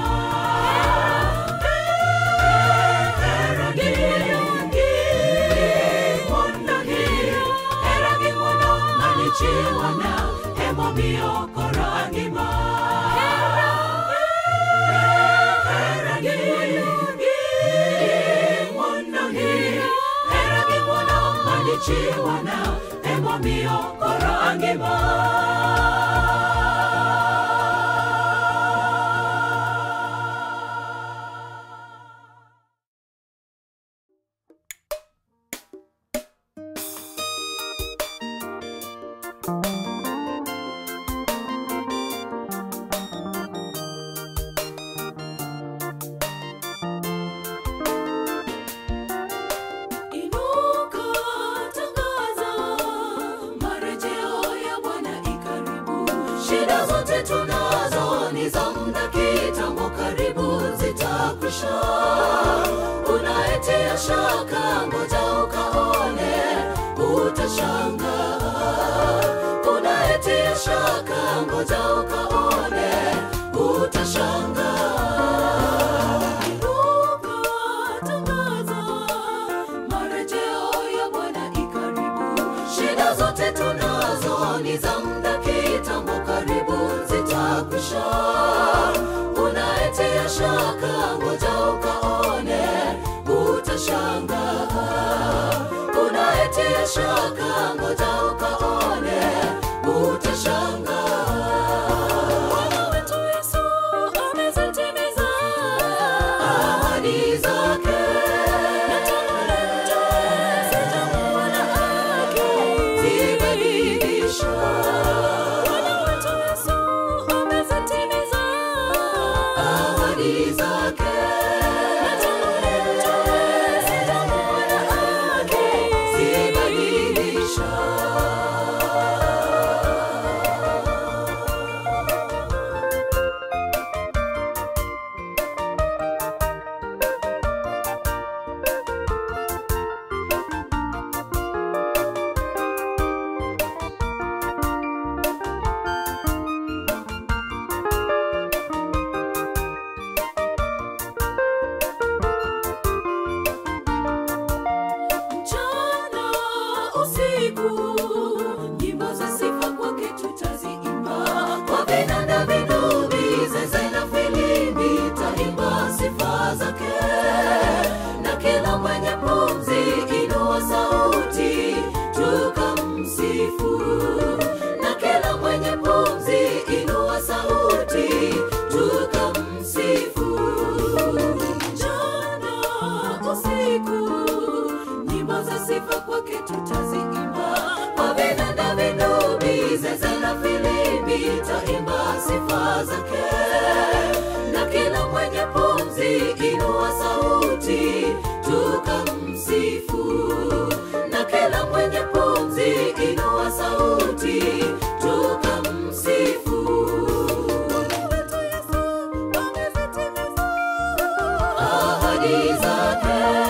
Hera gi gi mondo gi hera gi mondo mani chiwana emomiyo koro angima Hera gi gi mondo gi hera gi mondo mani chiwana emomiyo koro angima zako karibu zitakwisha. Unayetia shaka, ngoja ukaone, utashangaa. Unayetia shaka, ngoja ukaone, utashangaa. Inuka, tangaza, marejeo ya Bwana ikaribu. Shida zote tunazo ni za muda kitambo, karibu zitakwisha. Unayetia shaka, ngoja ukaone, utashangaa. Unayetia shaka, ngoja ukaone, utashangaa. Bwana wetu Yesu amezitimiza ahadi zake. Na tangu leo sijamuona akizibadilisha. Bwana wetu Yesu amezitimiza ahadi zake. Na tangu leo sijamuona akizibadilisha. mchana usiku nyimbo za sifa kwake tutaziimba kwa vinanda vinubi zeze na filimbi taimba sifa zake na kila mwenye pumzi inua sauti tukamsifu na kila mwenye pumzi inua sauti tukamsifu mchana usiku nyimbo za sifa kwake tutaziimba kwa vinanda vinubi zeze na filimbi taimba sifa zake na kila mwenye pumzi inua sauti tukamsifu na kila mwenye pumzi inua sauti tukamsifu ahadi zake